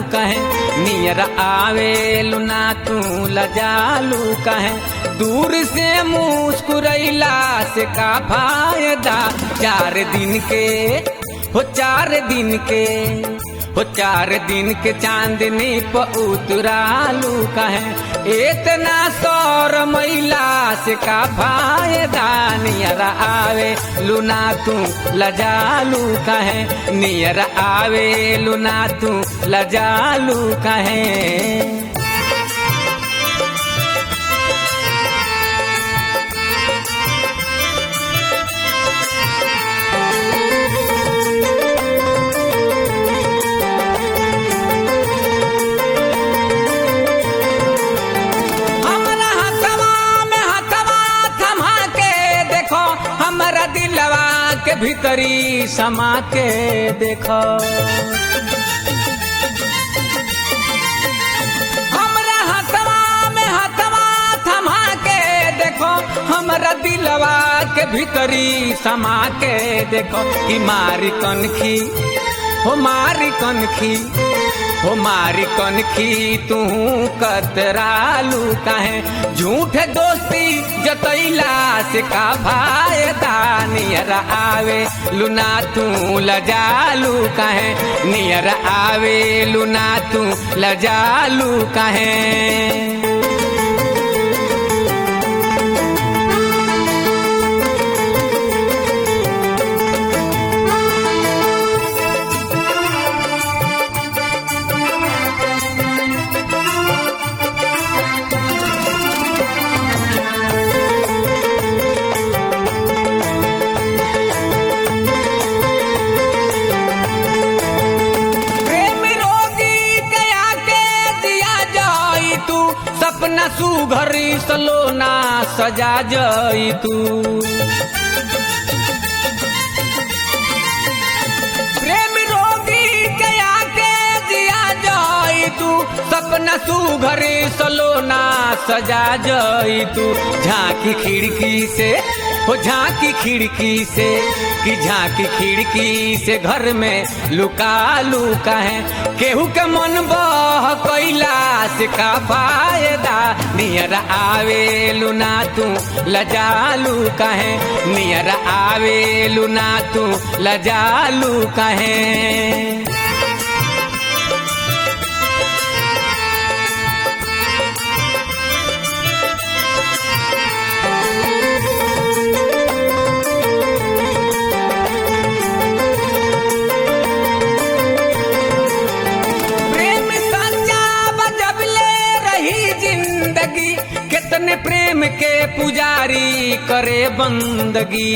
कहे नियर आवेलु ना तू लजालू कहे दूर से मुस्कुरैला से का फायदा चार दिन के हो चार दिन के हो चार दिन के चांदनी प उतरालू कहे इतना सौर मैला से का फायदा नियर आवे लुना तू लजालू कहे नियर आवे लुना तू लजालू कहे हमरा हथवा में हथवा थमा के देखो हमरा दिलवा के भीतरी समा के देखो हमरा हथवा में हथवा थमा के देखो हमरा दिलवा के भीतरी समा के देखो कि मारी कनखी हो मारी कनखी हो मारी कनखी तू कतरालू काहे झूठ दोस्ती जतैला से का फायदा नियर आवे लुना तू लजालू काहे नियर आवे लुना तू लजालू काहे प्रेम रोगी के आके दिया जाई तू सपना सुघरी सलोना सजा जाई तू प्रेम रोगी के आके दिया जाई तू सपना सुघरी सलोना सजा जाई तू झांकी खिड़की से हो झांकी खिड़की से कि झांकी खिड़की से घर में लुका लुका है केहू के मन बह कैला से का फायदा नियर आवे लुना तू लजालू कहे नियर आवे लुना तू लजालू कहे प्रेम सच्चा बजबले रही जिंदगी कितने प्रेम के पुजारी करे बंदगी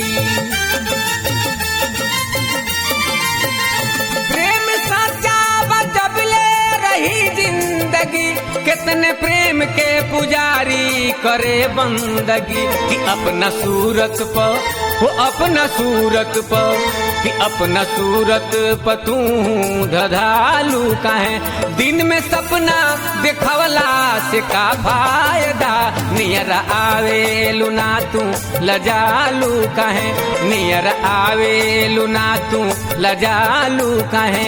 प्रेम सच्चा बजबले रही जिंदगी कितने प्रेम के पुजारी करे बंदगी कि अपना सूरत पर वो अपना सूरत पर कि अपना सूरत पर तू धधालू काहे दिन में सपना देखवला से का फायदा नियर आवे लुना तू लजालू काहे नियर आवे लुना तू लजालू काहे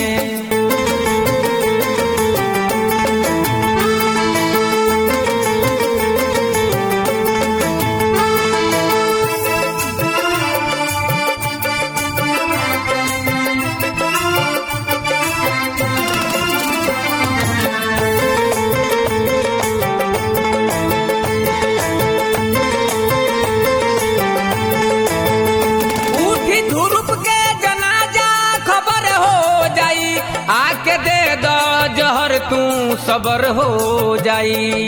उठी धुरुप के जनाजा खबर हो जाई आके दे दो जहर तू सबर हो जाई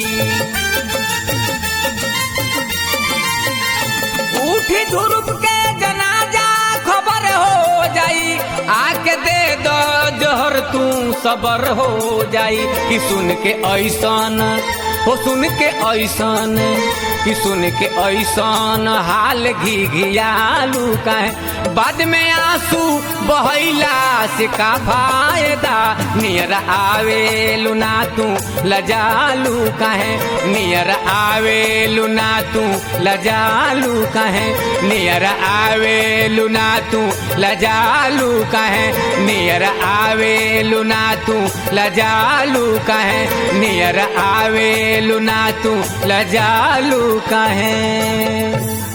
उठी धुरुप के जनाजा खबर हो जाई आके दे दो जहर तू सबर हो जाई कि सुन के ऐसन हो सुन के ऐसन कि सुन के ऐसन हाल घी घियालू काहे बाद में आंसू बहैला से का फायदा नियर आवेलू ना तू लजालू काहे नियर आवेलू ना तू लजालू काहे नियर आवेलू ना तू लजालू काहे नियर आवेलू ना तू लजालू काहे नियर आवेलू ना तू लजालू काहे